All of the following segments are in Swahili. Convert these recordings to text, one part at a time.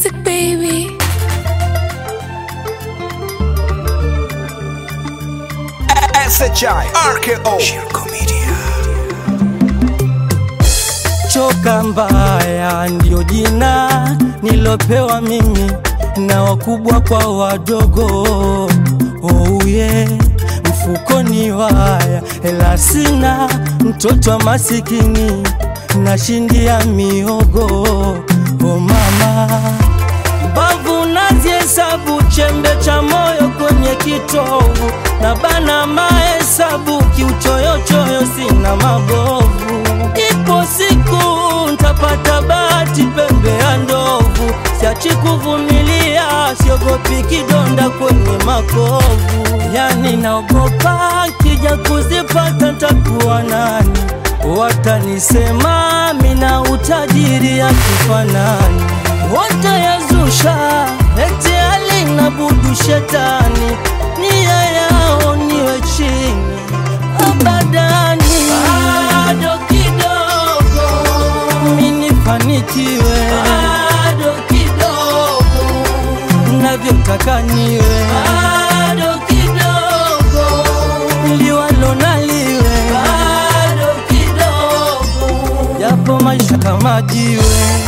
music, baby. SHI RKO Shirko Media Choka mbaya ndio jina nilopewa mimi na wakubwa kwa wadogo. Oh yeah, mfukoni waya, hela sina, mtoto wa masikini nashindia miogo. Oh mama, mbavu nazihesabu, chembe cha moyo kwenye kitovu, na bana mahesabu, kiuchoyochoyo sina mabovu. Ipo siku ntapata bahati, pembe ya ndovu, siachi kuvumilia, siogopi kidonda kwenye makovu. Yani naogopa kija kuzipata ntakuwa nani? Watanisema mina utajiri ya kifanani, watayazusha eti alina budu shetani, nia yao niwe chini abadani, bado kidogo minifanikiwe, bado kidogo navyotaka niwe, bado kidogo liwalo naliwe, bado kidogo yapo maisha kama jiwe.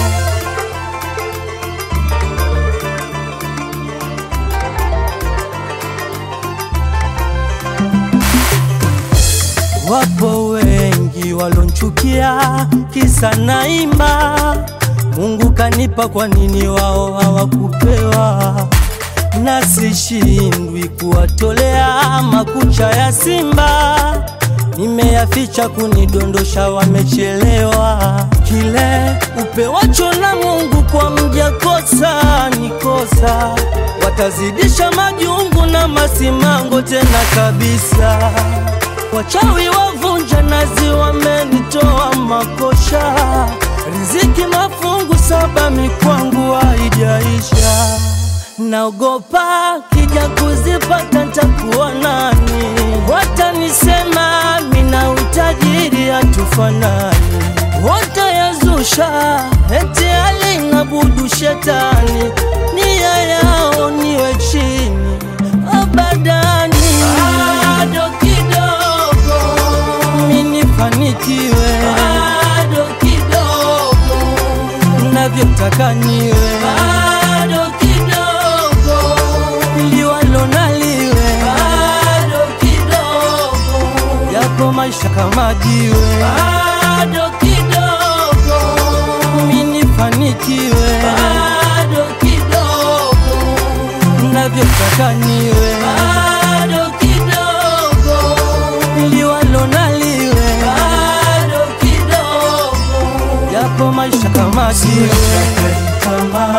Wapo wengi walonchukia kisa naimba, Mungu kanipa, kwa nini wao hawakupewa? Na sishindwi kuwatolea makucha ya simba, nimeyaficha kunidondosha, wamechelewa. Kile upewacho na Mungu kwa mja kosa ni kosa, watazidisha majungu na masimango tena kabisa. Wachawi wavunja nazi wamenitoa makosha, riziki mafungu saba mikwangu haijaisha. Naogopa kija kuzipata ntakuwa nani? Watanisema mina utajiri hatufanani, watayazusha eti alina budu shetani, nia yao niwe chini abadani, bado kidogo minifanikiwe, bado kidogo navyotaka niwe, bado kidogo liwalo naliwe, bado kidogo yapo maisha kama jiwe, bado kidogo minifanikiwe, bado kidogo navyotaka niwe, bado kidogo liwalo naliwe, bado kidogo yapo maisha kama jiwe, kama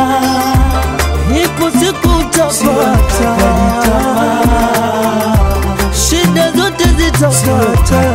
ipo siku utapata, shida zote zitapata.